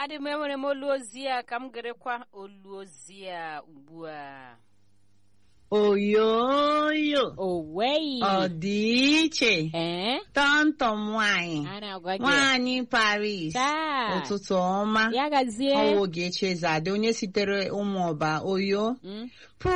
adị m enwere m olu ozi a ka m gerekwa olu ozi a ugbu a oyoyo owei ọ dị iche ee tọntọm nwanyị a na-agwa gị nwanyị paris taa ụtụtụ ọma ya gazie ọwụ Ogechi Ezade onye sitere ụmụọba oyo Mm,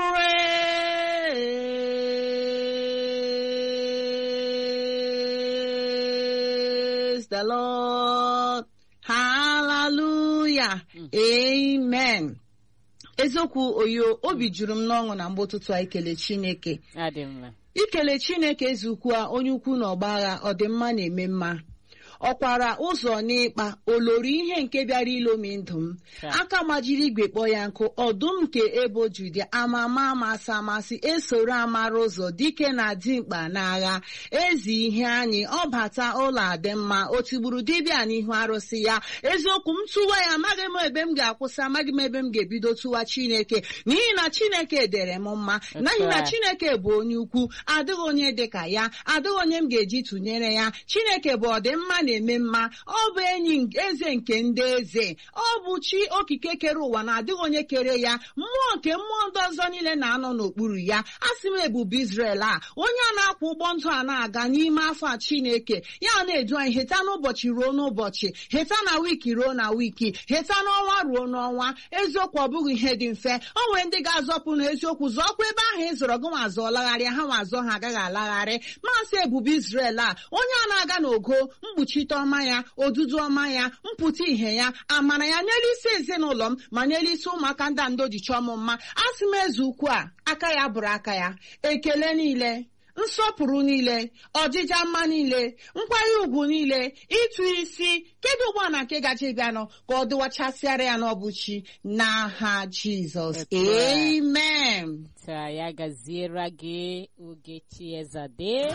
praise the lord hallelujah Mm. amen eziokwu oyo obi juru m n'ọṅụ na mgbe ụtụtụ a ikele chineke adị mma ikele chineke eze ukwu a onye ukwu na ọgba agha ọdịmma na-eme mma ọ kwara ụzọ n'ịkpa olori ihe nke bịara ilomi ndụ m Taa. aka majiri igwe kpọọ ya nkụ ọdụm nke ebo judia ama ama amasị amasị esoro amara ụzọ dike na dimkpa n'agha ezi ihe anyị ọ bata ụlọ adị mma o tigburu dibịa n'ihu arụsị ya eziokwu m tụwa ya amaghị m ebe m ga-akwụsị amaghị m ebe m ga-ebido tụwa chineke n'ihi na chineke dere m mma n'ihi na a. chineke bụ onye ukwu adịghị onye dị ka ya adịghị onye m ga-eji tụnyere ya chineke bụ ọdịmma na-eme mma ọ bụ enyi eze nke ndị eze ọ bụ chi okike kere ụwa na adịghị onye kere ya mmụọ nke mmụọ ndị ọzọ niile na-anọ n'okpuru ya a sị m ebube Izrel a onye a na-akwụ ụgbọ ndụ a na-aga n'ime afọ a chineke ya na-edu anyị heta n'ụbọchị ruo n'ụbọchị heta na wiki ruo na wiki heta n'ọnwa ruo n'ọnwa eziokwu ọ bụghị ihe dị mfe o nwere ndị ga-azọpụ n'eziokwu zọọkwa ebe ahụ ị zọrọ gị nwa zọọ lagharịa ha nwa azọ ha agaghị alagharị maasị ebube Izrel a onye a na-aga n'ogo mkpuchite ọma ya odudu ọma ya mpụta ihe ya amara ya n'elu isi ezinụlọ m ma n'elu isi ụmụaka ndị a ndo ji chọọ m mma a sị m eze ukwu a aka ya bụrụ aka ya ekele niile nsọpụrụ niile ọjịja mma niile nkwanye ugwu niile ịtụ isi kedu ụgbọ na nke gaje bịanụ ka ọ dịwachasịara ya n'ọbụchi n'aha jizọs Otu a. amen taa ya gaziere gị Ogechi Ezade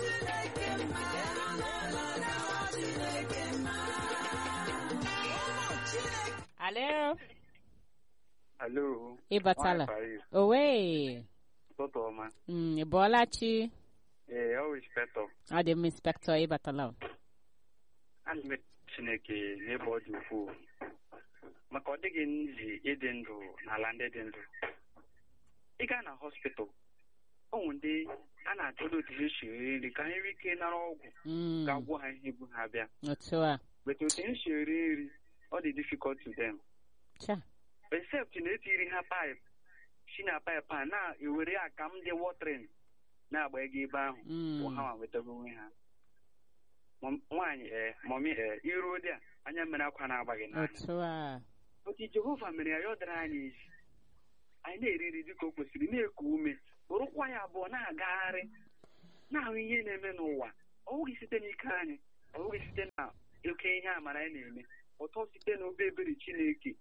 alo Alo. ị batala Nwaanyị Paris, owe ụtụtụ ọma. Mm, ị bọọla chi Ee, ọ bụ inspektọ. ọ dị m inspektọ ị batala o. Ana m eto Chineke n'ebe ọ dị ukwuu. Maka ọ dịghị nzi ịdị ndụ n'ala ndị dị ndụ. Ị gaa na hospital, ụmụ ndị a na-achọdo otu ha esi eri nri ka ha nwee ike nara ọgwụ Mm, ga-agwọ ha ihe bu ha bịa. otu a But otu ha si eri nri, ọ dị difficult to them. cha except na etiri ha pipe si na pipe a na-ewere akam dị watering na-agba ego ebe ahụ Mm. bụ ha nwa nwetago onwe ha Mom- nwaanyị ee mọmi ee iruo dị a anya mmiri akwa na-agbaghị n'anya otu a otu jehova mere ya ya ọ dara anyị ezi anyị na-eri nri dịka o kwesịrị na-eku ume bụrụkwa ya abụọ na-agagharị na-ahụ ihe na-eme n'ụwa ọ bụghị site n'ike anyị ọ bụghị site na oke ihe amara anyị na-eme ụtọ site na obe ebere chineke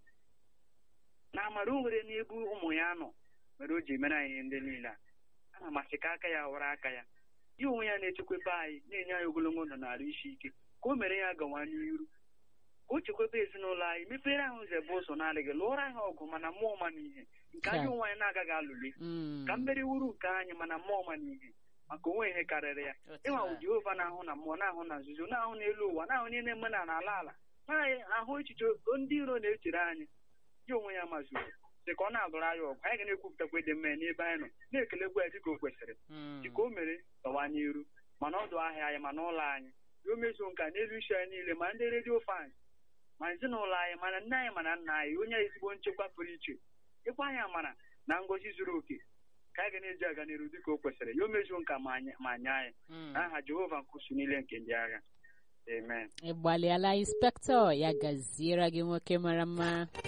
na amara o nwere n'ebe ụmụ ya nọ mere o ji mere anyị ihe ndị niile a a na-amasị ka aka ya wara aka ya ya onwe ya na-echekwebe anyị na-enye anyị ogologo ndụ na arụ isi ike ka o mere ya gawa n'iru ka o chekwebe ezinụlọ anyị mepere anyị ụzọ ebe ụzọ na-adịghị lụọrọ anyị ọgụ mana mmụọ ma n'ihe nke anyị Ka- onwe anyị na-agaghị alụli Mm, ka mmeri wuru nke anyị mana mmụọ ma n'ihe maka onwe ihe karịrị ya otu ịnwa a. bụ Jehova na-ahụ na mmụọ na-ahụ na nzuzo na-ahụ n'elu ụwa na-ahụ ihe na-eme na n'ala ala na-ahụ echiche ndị iro na-echere anyị ya onwe ya mazuru dị ka ọ na-alụrụ anyị ọgụ anyị ga na-ekwupụtakwa ịdị mma ya n'ebe anyị nọ na-ekelekwa ya dịka o kwesịrị Mm, dịka o mere gawa n'iru mana ọdụ ahịa anyị ma n'ụlọ anyị ya o mezuo nka n'elu isi anyị niile ma ndị redio fans ma ezinụlọ anyị mana nne anyị mana nna anyị onye ezigbo nchekwa pụrụ iche ịkwa anyị amara na ngọzi zuru oke ka anyị ga na-eji aga n'iru dịka o kwesịrị ya o mezuo nka ma anyị- ma nye anyị mm. n'aha Jehova nkusu niile nke ndị agha amen ị gbalịala inspektọ ya gaziere gị nwoke mara mma